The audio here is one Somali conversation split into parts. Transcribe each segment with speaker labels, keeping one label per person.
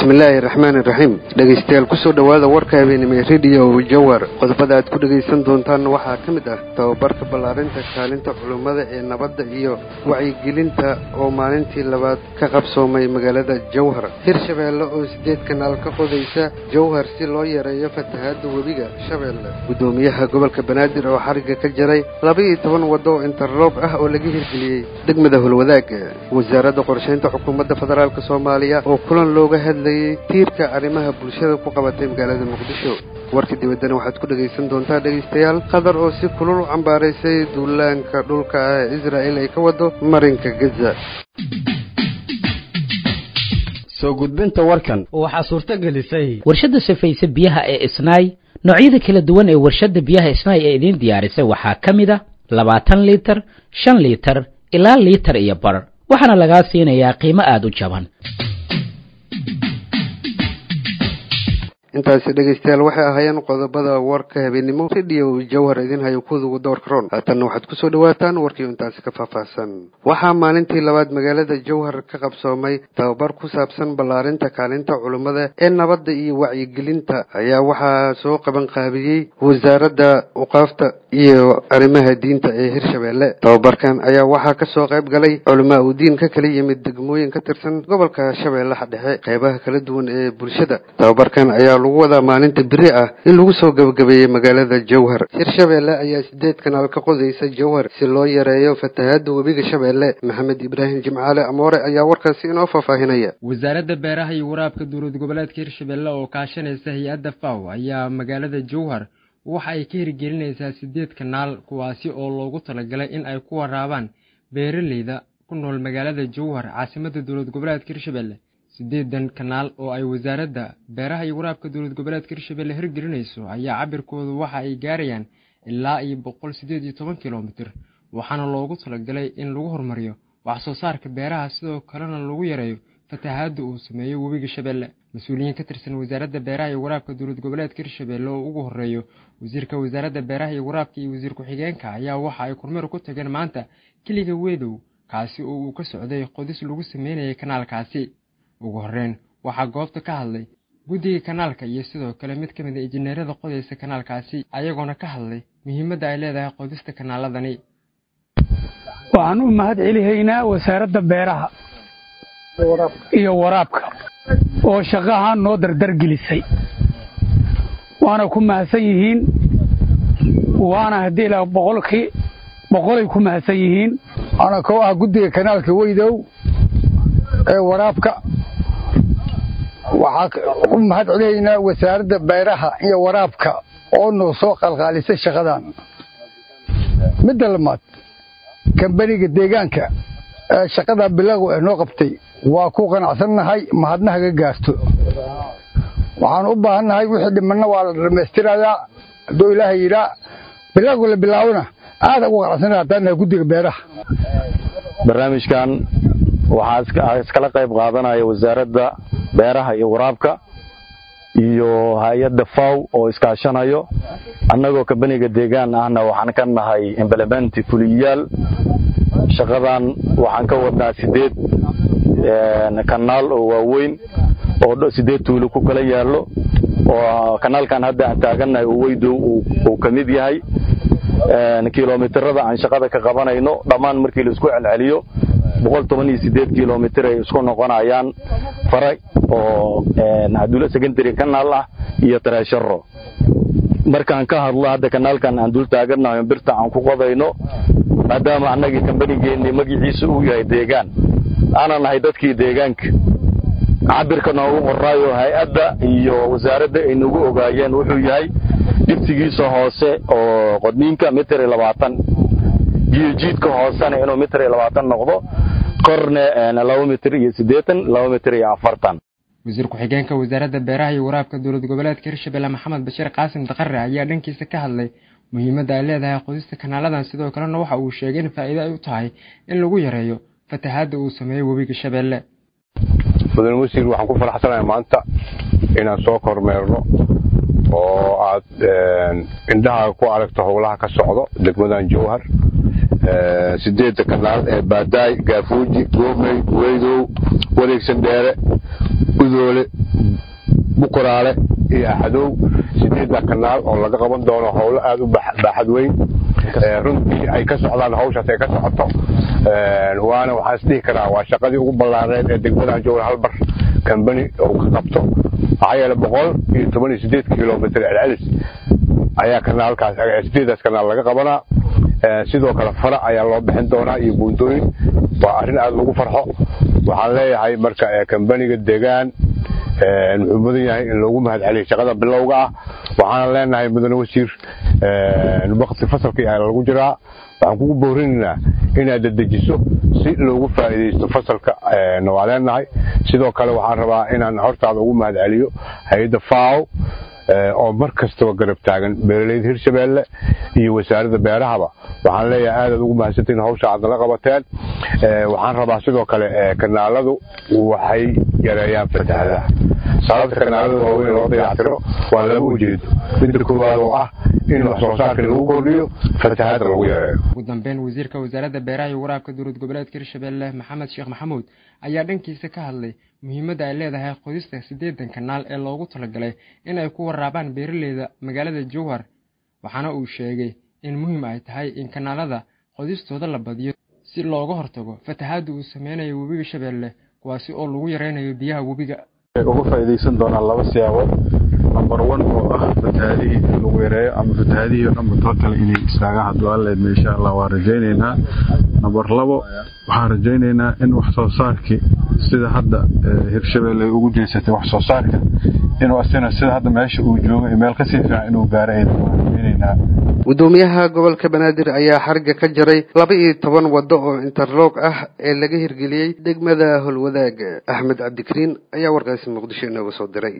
Speaker 1: bismillaahi raxmaani raxiim dhegaystayaal kusoo dhowaada warka habeenimo rediyo jawar qodobada aad ku dhegaysan doontaan waxaa ka mid ah tababarka ballaarinta kaalinta culummada ee nabadda iyo wacyigelinta oo maalintii labaad ka qabsoomay magaalada jawhar hirshabeelle oo sideed kanaal ka qodaysa jawhar si loo yareeyo fatahaadda webiga shabeelle guddoomiyaha gobolka banaadir oo xarigga ka jaray laba-iyo toban waddo oo interloog ah oo laga hirgeliyey degmada holwadaaga wasaaradda qorshaynta xukuumadda federaalk soomaaliya oo kulan looga hadlayey tiirka arrimaha bulshada ku qabatay magaalada muqdisho warka dibaddana waxaad ku dhegaysan doontaa dhegaystayaal qatar oo si kulul u cambaaraysay duulaanka dhulka ah ee israa'il ay ka wado marinka gaza
Speaker 2: soo gudbinta warkan
Speaker 3: waxaa suurto gelisay
Speaker 4: warshadda safayse biyaha ee isnaay noocyada kala duwan ee warshadda biyaha isnaay ee idiin diyaarisay waxaa ka mid a labaatan liitar shan liitar ilaa liitar iyo bar waxaana lagaa siinayaa qiimo aada u jaban
Speaker 1: intaasi dhegaystayaal waxay ahaayeen qodobada warka habeenimo rediyo jawhar idin hayo kudugu doorka ron haatanna waxaad kusoo dhawaataan warkiio intaasi ka faahfaahsan waxaa maalintii labaad magaalada jawhar ka qabsoomay tababar ku saabsan ballaarinta kaalinta culummada ee nabadda iyo wacyigelinta ayaa waxaa soo qaban qaabiyey wasaaradda uqaafta iyo arrimaha diinta ee hirshabeelle tababarkan ayaa waxaa kasoo qayb galay culamaa u diin ka kala yimid degmooyin ka tirsan gobolka shabeellaha dhexe qeybaha kala duwan ee bulshada tababarkan ayaa lagu wadaa maalinta beri ah in lagu soo gabagabeeyey magaalada jawhar hirshabeelle ayaa sideed kanaal ka qodaysa jawhar si loo yareeyo fatahaadda webiga shabeelle maxamed ibraahim jimcaale amoore ayaa warkaasi inoo faahfaahinaya
Speaker 5: wasaaradda beeraha iyo waraabka dowlad goboleedka hirshabeelle oo kaashanaysa hay-adda faw ayaa magaalada jawhar waxa ay ka hirgelinaysaa sideed kanaal kuwaasi oo loogu talagalay in ay ku waraabaan beeraleyda ku nool magaalada jawhar caasimadda dowlad goboleedka hirshabeelle sideedan kanaal oo ay wasaaradda beeraha iyo waraabka dowlad goboleedka hirshabeelle hirgelinayso ayaa cabirkoodu waxa ay gaarayaan ilaa iyo boqol siddeed iyo toban kilomitir waxaana loogu talagalay in lagu horumariyo wax soo saarka beeraha sidoo kalena lagu yareeyo fatahaadda uu sameeyo webiga shabeelle mas-uuliyiin ka tirsan wasaaradda beeraha iyo waraabka dowlad goboleedka hirshabeelle oo ugu horeeyo wasiirka wasaaradda beeraha iyo waraabka iyo wasiir ku-xigeenka ayaa waxa ay kormeer ku tageen maanta keliga weedow kaasi oo uu ka socday qodis lagu sameynayay kanaalkaasi ugu horreyn waxaa goobta ka hadlay guddiga kanaalka iyo sidoo kale mid ka mid a injineerada qodaysa kanaalkaasi ayagoona ka hadlay muhiimadda ay leedahay qodista kanaaladani
Speaker 6: waxaan u mahad celihaynaa wasaaradda beeraha iyo waraabka oo shaqahan noo dardargelisay waana ku mahadsan yihiin waana haddii ilaa boqolkii boqolay ku mahadsan yihiin
Speaker 7: ana koo ah guddiga kanaalka weydow ee waraabka waxaa u mahad celihaynaa wasaaradda beeraha iyo waraabka oo noo soo qalqaalisay shaqadan midda lamaad kambaniga deegaanka ee shaqadaa bilaagu ah noo qabtay waa ku qanacsannahay mahadna haga gaarto waxaan u baahannahay wixii dhimanna waa la dhammaystirayaa hadduu ilaahay yidhaa bilaagu la bilaabona aada ugu qanacsannahay haddaan nahay guddiga beeraha
Speaker 8: barnaamijkan waxaa iskala qayb qaadanaya wasaaradda beeraha iyo waraabka iyo hay-adda faw oo iskaashanayo annagoo kabaniga deegaan ahna waxaan ka nahay implementi fuliyayaal shaqadan waxaan ka wadnaa sideed kanaal oo waaweyn oo sideed tuulo ku kala yaallo oo kanaalkan hadda aan taagannahay oo weydow uu ka mid yahay kilomitirada aan shaqada ka qabanayno dhammaan markii laisku celceliyo boqol toban iyo sideed kilomitir ay isku noqonayaan fara oo haduula secondary kanaal ah iyo tareesharo markaan ka hadlo hadda kanaalkan aan dul taagannahay birta aan ku qodayno maadaama annagii kambanigeenni magaciisa uu yahay deegaan aanan nahay dadkii deegaanka cabirka noogu qoraayo hay-adda iyo wasaaradda ay nagu ogaayeen wuxuu yahay dhibsigiisa hoose oo qodniinka mitir iyo labaatan jiidka hoosena inuu mitir iyo labaatan noqdo korne laba mitir iyo siddeetan laba mitir iyo afartan
Speaker 5: wasiir ku-xigeenka wasaaradda beeraha iyo waraabka dowlad goboleedka hirshabelle maxamed bashiir qaasim daqare ayaa dhankiisa ka hadlay muhiimadda ay leedahay qodista kanaaladan sidoo kalena waxa uu sheegay in faa'iido ay u tahay in lagu yareeyo fatahaadda uu sameeyo webiga shabeelle
Speaker 9: mudane wasiir waxaan ku faraxsanahay maanta inaan soo kormeerno oo aad indhaha ku aragto howlaha ka socdo degmadan jowhar sideedda kanaal ee baadaay gaafuuji goomey weydow wareegsan dheere udoole buquraale iyo axadow sideedda kanaal oo laga qaban doono howlo aada u baaxad weyn runtii ay ka socdaan hawshaas ay ka socoto waana waxaan isdhihi karaa waa shaqadii ugu ballaareed ee degmadan jowhar halbar kambani uu ka qabto maxaa yeele boqol iyo toban iyo sideed kilomitr celcelis ayaa kanaalkaas sideedaas kanaal laga qabanaa sidoo kale fara ayaa loo bixin doonaa iyo buuntooyin waa arrin aada lagu farxo waxaan leeyahay marka kambaniga degaan wuxuu mudan yahay in loogu mahad celiyo shaqada bilowga ah waxaana leenahay mudane wasiir wakti fasalkii ayaa lagu jiraa waxaan kugu boorinaynaa inaad dedejiso si loogu faa'iidaysto fasalka waa leenahay sidoo kale waxaan rabaa inaan hortaada ugu mahad celiyo hay-adda faaw oo mar kastaba garab taagan beeraleyda hirshabeelle iyo wasaaradda beerahaba waxaan leeyahay aadaad ugu mahadsantiin hawsha aad nala qabateen waxaan rabaa sidoo kale kanaaladu waxay yareeyaan fatahaadaha sababta kanaalada waaweyn loo dayactiro waa laba ujeedo midda koowaad oo ah in wax soo saarka lagu kordhiyo fatahaada lagu yareeyo
Speaker 5: ugu dambeyn wasiirka wasaaradda beeraha iyo waraabka dowlad goboleedka hirshabeelle maxamed sheekh maxamuud ayaa dhankiisa ka hadlay muhiimadda ay leedahay qodista siddeedan kanaal ee loogu talagalay in ay ku waraabaan beeraleyda magaalada jowhar waxaana uu sheegay in muhiim ay tahay in kanaalada qodistooda la badiyo si looga hortago fatahaadda uu sameynayo webiga shabeelle kuwaasi oo lagu yaraynayo biyaha webiga
Speaker 3: uga faa'iidaysan doonaan laba siyaabood number one oo ah fatahaadihii in lagu yareeyo ama fatahaadihii oo dhanba total inay istaagaan hadduu alla idmo insha allah waan rajaynaynaa number labo waxaan rajaynaynaa in wax soo saarkii sida hadda hirshabeelle ugu jeesatay wax soo saarka inuu asina sida hadda meesha uu joogo iyo meel kasii fiican inuu gaaro aydan waan rajaynaynaa
Speaker 1: gudoomiyaha gobolka banaadir ayaa xariga ka jaray laba iyo toban waddo oo interloog ah ee laga hirgeliyey degmada holwadaag axmed cabdikariin ayaa warkaasi muqdisho inooga soo diray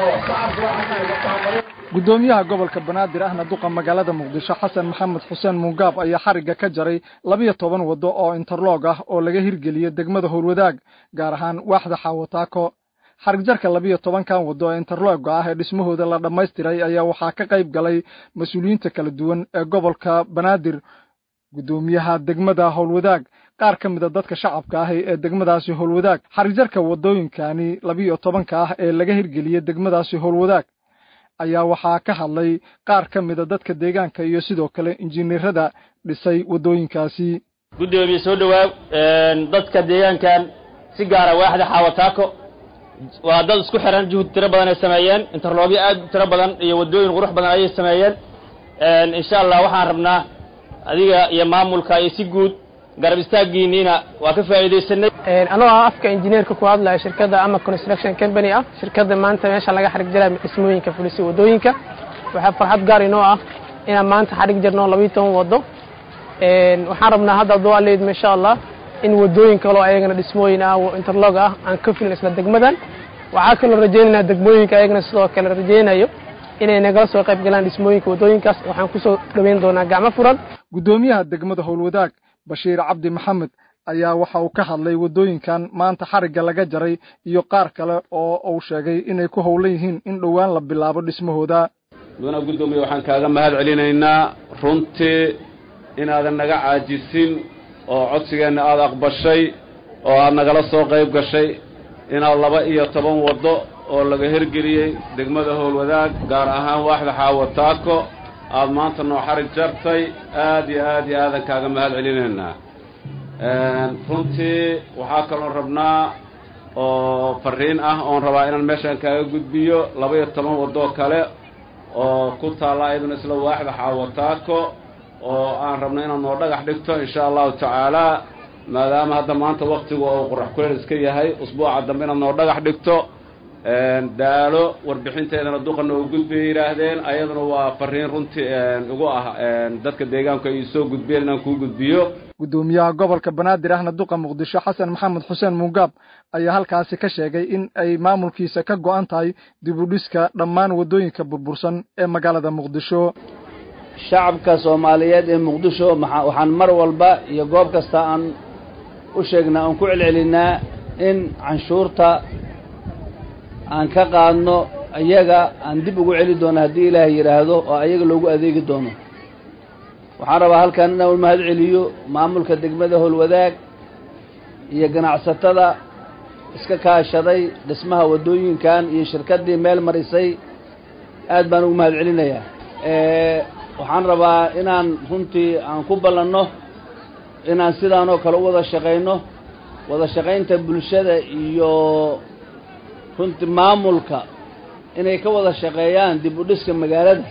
Speaker 10: gudoomiyaha gobolka banaadir ahna duqa magaalada muqdisho xasan maxamed xuseen muungaab ayaa xariga ka jaray labiyo toban waddo oo interloog ah oo laga hirgeliyey degmada howlwadaag gaar ahaan waaxda xaawataako xarigjarka labiyo tobankan waddo ee interlooga ah ee dhismahooda la dhammaystiray ayaa waxaa ka qayb galay mas-uuliyiinta kala duwan ee gobolka banaadir guddoomiyaha degmada howlwadaag qaar ka mida dadka shacabka ah ee degmadaasi howlwadaag xarigjarka waddooyinkani labiyo tobanka ah ee laga hirgeliyey degmadaasi howlwadaag ayaa waxaa ka hadlay qaar ka mida dadka deegaanka iyo sidoo kale injineerada dhisay waddooyinkaasi
Speaker 11: guddoomiye soo dhowaaw dadka deegaankan si gaara waaxda xaawataako waa dad isku xiran juhud tiro badan ay sameeyeen interloogyo aad u tiro badan iyo waddooyin qurux badan ayay sameeyeen insha allah waxaan rabnaa adiga iyo maamulka iyo si guud garab istaaggiiniina waa ka faa'iidaysanay
Speaker 12: anoo ah afka injineerka ku hadlaya shirkadda ama construction company ah shirkadda maanta meesha laga xarig jaraya dhismooyinka fulisay waddooyinka waxaa farxad gaar inoo ah inaan maanta xarig jarno labiyo toban waddo waxaan rabnaa hadda adoo aleedma insha allah in waddooyin kaloo ayagana dhismooyin ah oo interlog ah aan ka filin isla degmadan waxaa kaloo rajaynaynaa degmooyinka ayagana sidoo kale rajaynayo inay nagala soo qayb galaan dhismooyinka waddooyinkaas waxaan kusoo dhoweyn doonaa gacmo furan
Speaker 10: guddoomiyaha degmada howlwadaag bashiir cabdi maxamed ayaa waxa uu ka hadlay waddooyinkan maanta xarigga laga jaray iyo qaar kale oo uu sheegay inay ku howlan yihiin in dhowaan la bilaabo dhismahooda
Speaker 13: mudana guddoomiye waxaan kaaga mahad celinaynaa runtii inaadan naga caajisin oo codsigeenna aada aqbashay oo aad nagala soo qayb gashay inaad laba iyo toban waddo oo laga hirgeliyey degmada howlwadaag gaar ahaan waaxda xaawataako aad maanta noo xarig jartay aad iyo aad iyo aadan kaaga mahad celinaynaa runtii waxaa kaloon rabnaa oo farriin ah oon rabaa inaan meeshaan kaaga gudbiyo laba iyo toban waddoo kale oo ku taalla iyaduna isla waaxda xaawataako oo aan rabno inaad noo dhagax dhigto insha allahu tacaala maadaama hadda maanta waktigu uu qorax kuleel iska yahay usbuuca dambe inaad noo dhagax dhigto daalo warbixinteedana duqa noogu gudbay yidhaahdeen ayaduna waa fariin runtii ugu ah dadka deegaanku ay soo gudbiyeen inaan kuu gudbiyo
Speaker 10: guddoomiyaha gobolka banaadir ahna duqa muqdisho xasan maxamed xuseen muungaab ayaa halkaasi ka sheegay in ay maamulkiisa ka go'an tahay dib u dhiska dhammaan waddooyinka burbursan ee magaalada muqdisho
Speaker 14: shacabka soomaaliyeed ee muqdisho waxaan mar walba iyo goob kasta aan u sheegnaa aan ku celcelinaa in canshuurta aan ka qaadno ayaga aan dib ugu celi doono haddii ilaahay yidhaahdo oo ayaga loogu adeegi doono waxaan rabaa halkan inaan u mahad celiyo maamulka degmada howlwadaag iyo ganacsatada iska kaashaday dhismaha waddooyinkan iyo shirkaddii meel marisay aad baan ugu mahad celinayaa waxaan rabaa inaan runtii aan ku ballanno inaan sidaan oo kale u wada shaqayno wada shaqaynta bulshada iyo runtii maamulka inay ka wada shaqeeyaan dib u dhiska magaalada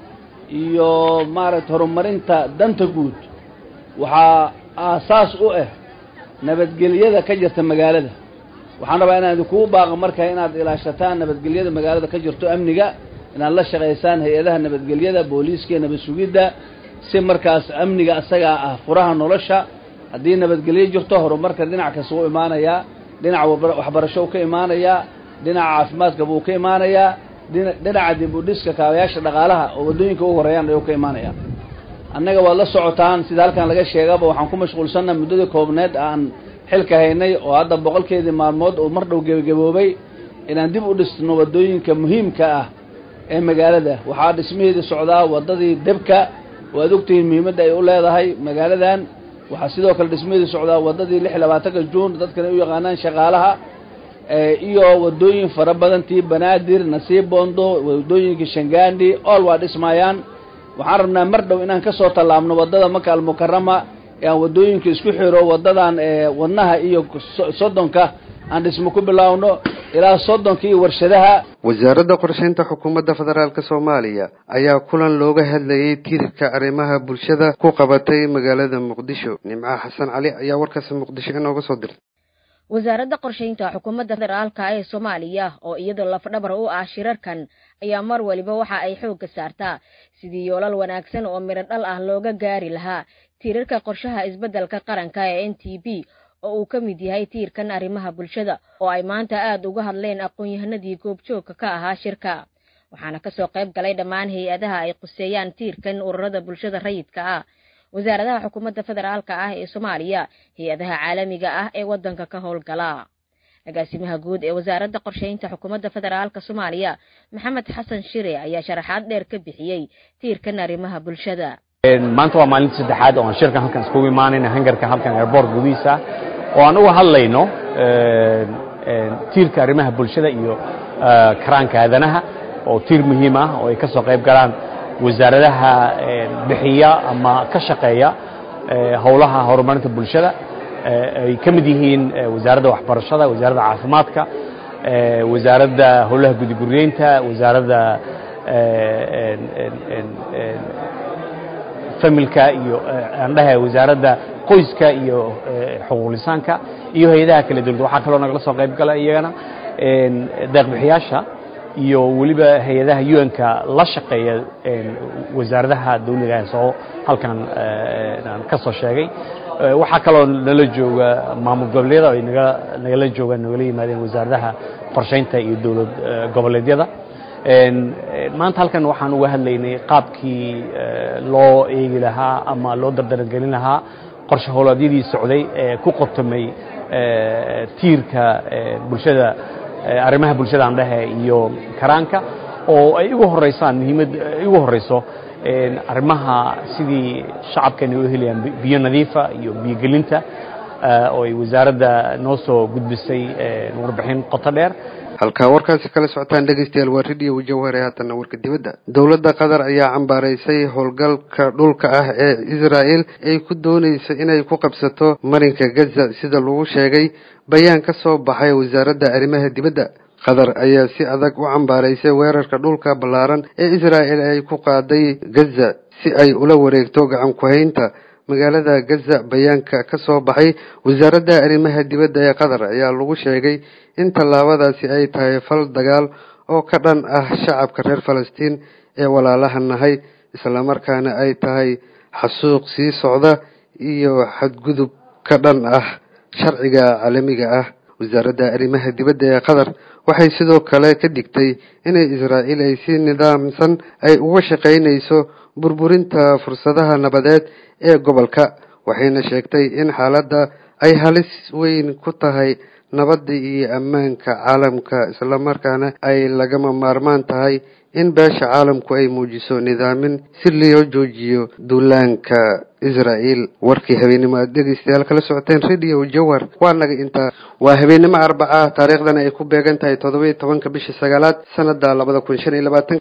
Speaker 14: iyo maaragta horumarinta danta guud waxaa aasaas u ah nabadgelyada ka jirta magaalada waxaan rabaa inaan idinkugu baaqo marka inaad ilaashataan nabadgelyada magaalada ka jirto amniga inaad la shaqaysaan hay-adaha nabadgelyada booliiska iyo nabad sugidda si markaas amniga asagaa ah furaha nolosha haddii nabadgelyo jirto horumarka dhinac kasta u imaanayaa dhinaca waxbarasho u ka imaanayaa dhinaca caafimaadka buu ka imaanayaa dhinaca dib u dhiska kaabayaasha dhaqaalaha oo waddooyinka u horeeyaan ayuu ka imaanaya annaga waad la socotaan sida halkan laga sheegaba waxaan ku mashquulsannaha muddadii koobneed aan xilka haynay oo hadda boqolkeedii maalmood oo mar dhow gebagaboobay inaan dib u dhisno waddooyinka muhiimka ah ee magaalada waxaa dhismaheedii socdaa waddadii debka waad ogtihiin muhiimadda ay u leedahay magaaladan waxaa sidoo kale dhismaheedii socdaa waddadii lix labaatanka juun dadkana u yaqaanaan shaqaalaha iyo waddooyin fara badan tii banaadir nasiib bondo waddooyinka shangaandhi ool waa dhismaayaan waxaan rabnaa mar dhow inaan ka soo tallaabno waddada maka almukarama ee aan waddooyinka isku xiro waddadan wadnaha iyo soddonka aan dhismo ku bilaawno ilaa soddonka iyo warshadaha
Speaker 1: wasaaradda qorshaynta xukuumadda federaalk soomaaliya ayaa kulan looga hadlayay tiirka arrimaha bulshada ku qabatay magaalada muqdisho nimco xasan cali ayaa warkaasi muqdisho inooga soo dirtay
Speaker 15: wasaaradda qorshaynta xukuumadda federaalka ee soomaaliya oo iyadoo lafdhabar u ah shirarkan ayaa mar waliba waxa ay xoogga saartaa sidii yoolal wanaagsan oo midho dhal ah looga gaari lahaa tiirarka qorshaha isbeddelka qaranka ee n t b oo uu ka mid yahay tiirkan arrimaha bulshada oo ay maanta aad uga hadleen aqoon-yahanadii goobjoogka ka ahaa shirka waxaana ka soo qayb galay dhammaan hay-adaha ay quseeyaan tiirkan ururada bulshada rayidka ah wasaaradaha xukuumadda federaalka ah ee soomaaliya hay-adaha caalamiga ah ee waddanka ka howlgala agaasimaha guud ee wasaaradda qorshaynta xukuumadda federaalka soomaaliya maxamed xasan shire ayaa sharaxaad dheer ka bixiyey tiirkan arrimaha bulshada
Speaker 16: maanta waa maalinta saddexaad oo aan shirkan halkan iskugu imaanayna hangarka halkan airboort gudihiisa oo aan uga hadlayno tiirka arrimaha bulshada iyo karaanka aadanaha oo tiir muhiim ah oo ay ka soo qayb galaan wasaaradaha bixiya ama ka shaqeeya howlaha horumarinta bulshada ay ka mid yihiin wasaaradda waxbarashada wasaaradda caafimaadka wasaaradda howlaha gudiguryeynta wasaaradda familka iyo andhaha wasaaradda qoyska iyo xuquuqlisaanka iyo hay-adaha kala dowladda waxaa kaloo nagala soo qayb gala iyagana deeqbixiyaasha iyo weliba hay-adaha un-ka la shaqeeya wasaaradaha dawliga ee soo halkan aan ka soo sheegay waxaa kaloo nala jooga maamul goboleedyada ay naga nagala joogaan nagala yimaadeen wasaaradaha qorshaynta iyo dowlad goboleedyada maanta halkan waxaan uga hadlaynay qaabkii loo eegi lahaa ama loo dardarangelin lahaa qorshe howlaadyadii socday ee ku qortamay tiirka bulshada arrimaha bulshada aan dhehe iyo karaanka oo ay ugu horeysaan muhiimad ay ugu horeyso arrimaha sidii shacabkani u helayaan biyo nadiifa iyo biyogelinta oo ay wasaaradda noo soo gudbisay warbixin qoto dheer
Speaker 1: halkaa warkaasi kala socotaan dhegeystayaal waa radio jawhar ee haatanna warka dibadda dowladda qatar ayaa cambaaraysay howlgalka dhulka ah ee israa'el ay ku doonayso inay ku qabsato marinka gaza sida lagu sheegay bayaan ka soo baxay wasaaradda arrimaha dibadda qatar ayaa si adag u cambaaraysay weerarka dhulka ballaaran ee israa'el ay ku qaaday gaza si ay ula wareegto gacan ku-haynta magaalada gaza bayaanka ka soo baxay wasaaradda arrimaha dibadda ee qatar ayaa lagu sheegay in tallaabadaasi ay tahay fal dagaal oo ka dhan ah shacabka reer falastiin ee walaalaha nahay islamarkaana ay tahay xasuuq sii socda iyo xadgudub ka dhan ah sharciga caalamiga ah wasaaradda arrimaha dibadda ee qatar waxay sidoo kale ka dhigtay inay israa'iil ay si nidaamsan ay uga shaqaynayso burburinta fursadaha nabadeed ee gobolka waxayna sheegtay in xaaladda ay halis weyn ku tahay nabadda iyo ammaanka caalamka islamarkaana ay lagama maarmaan tahay in beesha caalamku ay muujiso nidaamin si loo joojiyo duulaanka israael warkii habeenimo aad dhegeystayaal kala socoteen radio jawhar waa naga intaa waa habeenimo arbaca taariikhdana ay ku beegan tahay toddoba iyo tobanka bisha sagaalaad sanada labada kun shan iyo labaatan